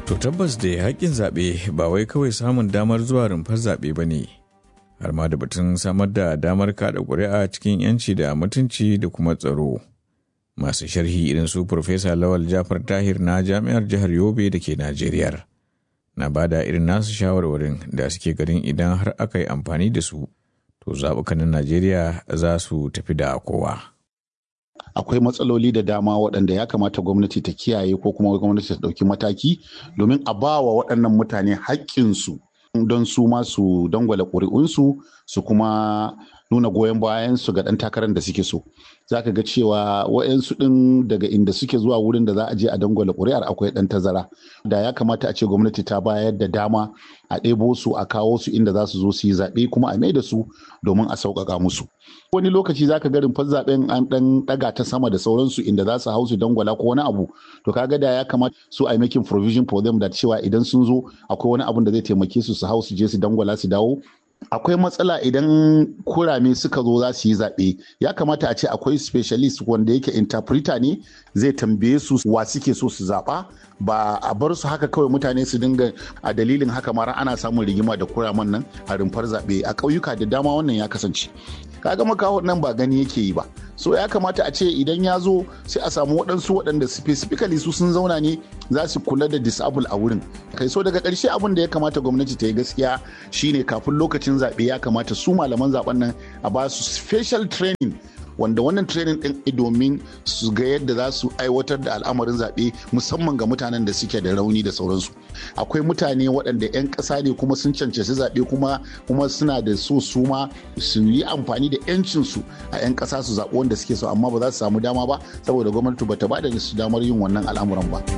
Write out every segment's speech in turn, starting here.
To tabbas da haƙƙin zaɓe ba wai kawai samun damar zuwa rumfar zaɓe ba ne, har ma da batun samar da damar kaɗa ƙuri'a cikin 'yanci da mutunci da kuma tsaro. Masu sharhi irin su Profesa Lawal Jafar Tahir na Jami'ar Jihar Yobe da ke Najeriya. Na bada irin nasu shawarwarin da suke ganin idan har aka yi amfani da su, to zaɓukanin Najeriya za su tafi da kowa. akwai matsaloli da dama waɗanda ya kamata gwamnati ta kiyaye ko kuma gwamnati ta ɗauki mataki domin a ba wa waɗannan mutane haƙƙinsu don su ma su dangwala ƙuri'unsu su kuma nuna goyon bayansu ga ɗan takarar da suke so za ka ga cewa wa'yansu ɗin daga inda suke zuwa wurin da za a je a dangwala ƙuri'ar akwai ɗan tazara da ya kamata a ce gwamnati ta bayar da dama a ɗebo su a kawo su inda za su zo su yi zaɓe kuma a mai da su domin a sauƙaƙa musu wani lokaci za ka ga rumfar zaɓen an ɗan ɗaga ta sama da sauransu inda za su hau su dangwala ko wani abu to kaga da ya kamata su a making provision for them da cewa idan sun zo akwai wani abun da zai taimake su su hau su je su dangwala su dawo akwai matsala idan kurame suka zo za su yi zaɓe ya kamata a ce akwai specialist wanda yake interpreter ne zai tambaye su wa suke so su zaɓa ba a bar su haka kawai mutane su dinga a dalilin haka mara ana samun rigima da kuraman nan a rumfar zaɓe a ƙauyuka da dama wannan ya kasance kaga makaho nan ba gani yake yi ba so ya kamata a ce idan ya zo sai a samu waɗansu waɗanda specifically su sun zauna ne za su kula da disable a wurin kai so daga ƙarshe abin da ya kamata gwamnati ta yi gaskiya shine kafin lokacin zaɓe ya kamata su malaman zaɓen nan a ba su special training wanda wannan training din domin su ga yadda za su aiwatar da al'amarin zaɓe musamman ga mutanen da suke da rauni da sauransu akwai mutane waɗanda 'yan ƙasa ne kuma sun cancanci zaɓe kuma kuma suna da so su ma su yi amfani da 'yancinsu a 'yan ƙasa su zaɓi wanda suke so amma ba za su samu dama ba saboda gwamnati ba ta ba da su damar yin wannan al'amuran ba.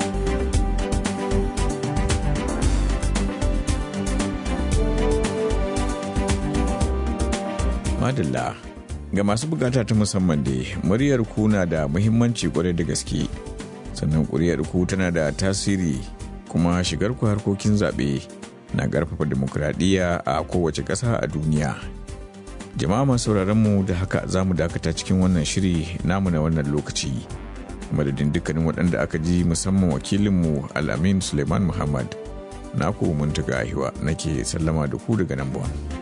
Madalla ga masu bukata ta musamman da muryar ku na da muhimmanci kwarai da gaske sannan ƙuri'ar ku tana da tasiri kuma shigar ku harkokin zaɓe na ƙarfafa demokuraɗiyya a kowace ƙasa a duniya jama'a masu mu da haka za mu dakata cikin wannan shiri namu na wannan lokaci madadin dukkanin waɗanda aka ji musamman wakilinmu al'amin suleiman muhammad naku mun taga nake sallama da ku daga nan buwan.